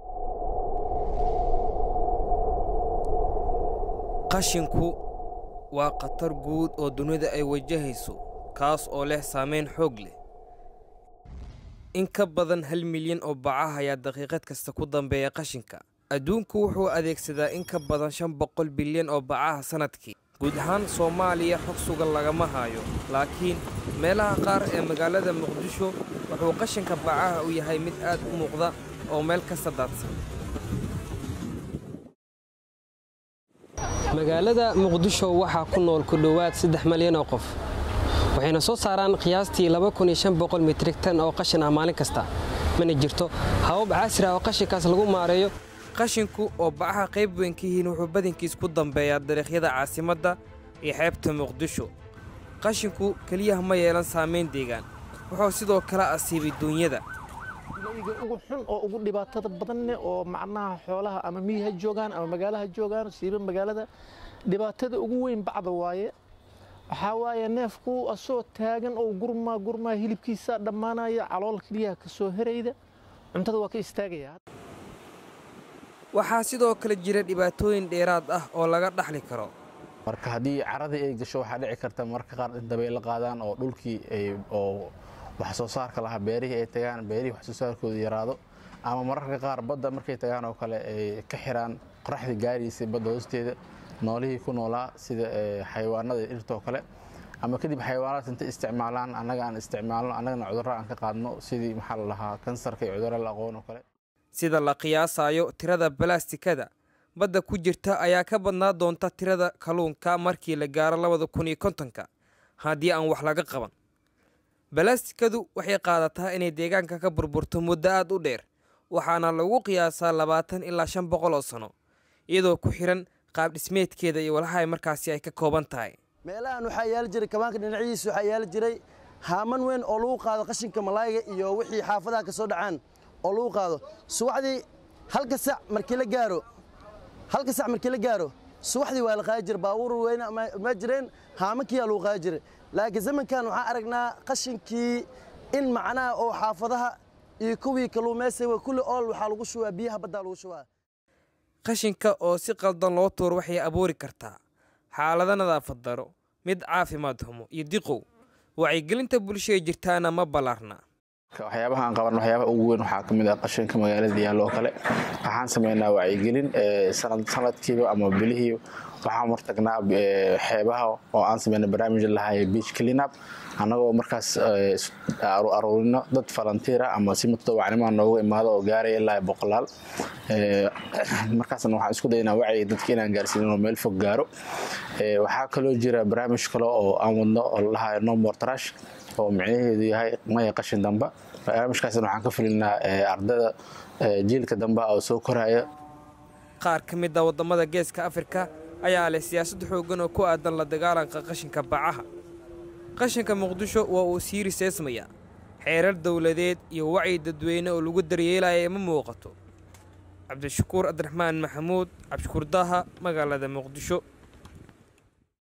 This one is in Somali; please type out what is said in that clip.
qashinku waa khatar guud oo dunida ay wajahayso kaas oo leh saameyn xoog leh in ka badan hal milyan oo bacaha ayaa daqiiqad kasta ku dambeeya qashinka adduunku wuxuu adeegsadaa in ka badan shan boqol bilyan oo bacaha sannadkii guud ahaan soomaaliya xog sugan lagama hayo laakiin meelaha qaar ee magaalada muqdisho wuxuu qashinka bacaha u yahay mid aad u muuqda oo meel kasta daadsan magaalada muqdisho waxaa ku nool ku dhowaad saddex malyan oo qof waxayna soo saaraan qiyaastii mitrig tan oo qashin ah maalin kasta mana jirto habab casri ah oo qashinkaas lagu maareeyo qashinku oo bacaha qayb weyn ka yihiin wuxuu badankiis ku dambeeyaa dariiqyada caasimadda iyo xeebta muqdisho qashinku keliyaha ma yeelan saamayn deegaan wuxuu sidoo kale asiibay duunyada layga ugu xun oo ugu dhibaatada badanne oo macnaha xoolaha ama miyi ha joogaan ama magaalo ha joogaan siiba magaalada dhibaatada ugu weyn bacda waaye waxaa waaye neefku asoo taagan oo gurmaa gurmaa hilibkiisa dhammaanaya calool keliyaha ka soo herayda cuntada waa ka istaagaya waxaa sidoo kale jira dhibaatooyin dheeraad ah oo laga dhaxli karo marka haddii caradii ay gasho waxaa dhici karta marka qaar in dabaylo qaadaan oo dhulkii oo wax soo saarka lahaa beerihii ay tagaan beerihii wax soo saarkooda yaraado ama mararka qaar badda markay tagaan oo kale ay ka xiraan qoraxdii gaariisay badda hoosteeda noolihii ku noolaa sida xayawaanada dhirtoo kale ama kadib xayawaanaad intay isticmaalaan annaga aan isticmaalno annagana cudurro aan ka qaadno sidii maxaa la lahaa kansarka iyo cudurro la aqoon oo kale sida la qiyaasayo tirada balastikada badda ku jirta ayaa ka badnaa doonta tirada kalluunka markii la gaaro labada kun iyo kontonka haddii aan wax laga qaban balastikadu waxay qaadataa inay deegaanka ka burburto muddo aad u dheer waxaana lagu qiyaasaa labaatan ilaa shan boqol oo sano iyadoo ku xiran qaab dhismeedkeeda iyo walaha markaasi ay ka kooban tahay meelahan waxaa yaali jiray kabaanka dhinacihiisa waxaa yaali jiray haaman weyn oo lagu qaado qashinka malaayga iyo wixii xaafadaha ka soo dhacaan oo lagu qaado subaxdii halka sac markii la gaaro halka sac markii la gaaro subaxdii waa la qaadi jiray baabuur weyne ma jireen haamankiyaa lagu qaadi jiray laakiin zamankan waxaan aragnaa qashinkii in macnaha oo xaafadaha iyo kuwii kalluumaysiga kulli ool waxaa lagu shubaa biyaha baddaa lagu shubaa qashinka oo si qaldan loo tuuro waxay abuuri kartaa xaalado nadaafad daro mid caafimaad xumo iyo diqow wacyigelinta bulshada jirtaana ma ballaarna waxyaabaha aan qaban waxyaabaha ugu weyn waxaa ka mid ah qashinka magaalada yaallo oo kale waxaan sameynaa wacyigelin sanadkiiba ama bilihii waxaan martagnaa xeebaha oo aan sameyna barnaamij lahay beach cleanup annagoo markaas aruurino dad falantiira ama si mutadawacnimaa noogu imaado oo gaaraya ilaa boqolaal markaasna waxaan isku daynaa wacyiga dadka inaan gaarsiin inuu meel fog gaaro waxaa kaloo jira barnaamij kale oo aan wadno oo lalahayo no more trash oo micnaheedu yahay maya qashin damba barnaamijkaasna waxaan ka fulinaa ardada jiilka damba oo soo koraya qaar ka mid a waddamada geeska afrika ayaa leh siyaasad xooggan oo ku aadan la dagaalanka qashinka bacaha qashinka muqdisho waa uu sii riseysmayaa xeerar dowladeed iyo wacyi dadweyne oo lagu daryeelaya ma muuqato cabdishakuur abdiraxmaan maxamuud cabdishakuur daaha magaalada muqdisho